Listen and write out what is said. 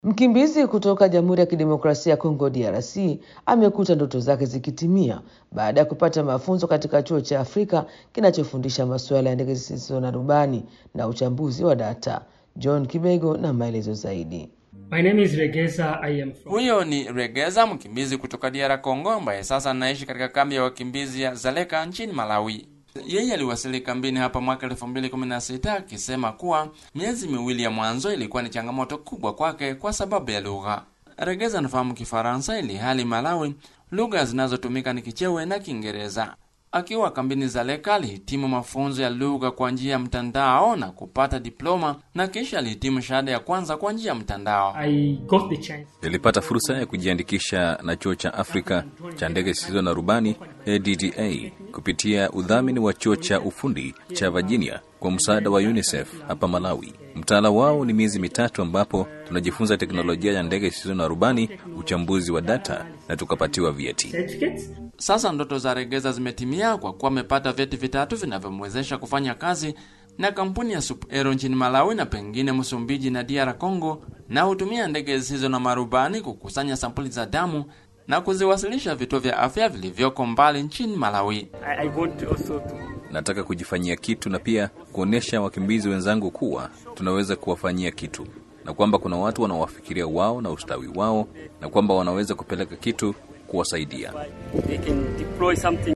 Mkimbizi kutoka Jamhuri ya Kidemokrasia ya Kongo DRC amekuta ndoto zake zikitimia baada ya kupata mafunzo katika chuo cha Afrika kinachofundisha masuala ya ndege zisizo na rubani na uchambuzi wa data. John Kibego na maelezo zaidi. My name is Regeza. I am from... Huyo ni Regeza, mkimbizi kutoka DR Congo ambaye sasa anaishi katika kambi ya wakimbizi ya Zaleka nchini Malawi. Yeye aliwasili kambini hapa mwaka 2016 akisema kuwa miezi miwili ya mwanzo ilikuwa ni changamoto kubwa kwake kwa sababu ya lugha. Regeza anafahamu Kifaransa ili hali Malawi lugha zinazotumika ni Kichewe na Kiingereza. Akiwa kambini Zaleka alihitimu mafunzo ya lugha kwa njia ya mtandao na kupata diploma na kisha alihitimu shahada ya kwanza kwa njia ya mtandao. I got the chance. Nilipata fursa ya kujiandikisha na chuo cha Afrika cha ndege zisizo na rubani ADDA kupitia udhamini wa chuo cha ufundi cha Virginia kwa msaada wa UNICEF hapa Malawi. Mtaala wao ni miezi mitatu ambapo tunajifunza teknolojia ya ndege zisizo na rubani, uchambuzi wa data na tukapatiwa vyeti. Certificates? Sasa ndoto za Regeza zimetimia kwa kuwa amepata vyeti vitatu vinavyomwezesha kufanya kazi na kampuni ya Sup Aero nchini Malawi na pengine Msumbiji na DR Congo, na hutumia ndege zisizo na marubani kukusanya sampuli za damu na kuziwasilisha vituo vya afya vilivyoko mbali nchini Malawi. I, I want also to Nataka kujifanyia kitu na pia kuonyesha wakimbizi wenzangu kuwa tunaweza kuwafanyia kitu na kwamba kuna watu wanawafikiria wao na ustawi wao na kwamba wanaweza kupeleka kitu kuwasaidia. they can deploy something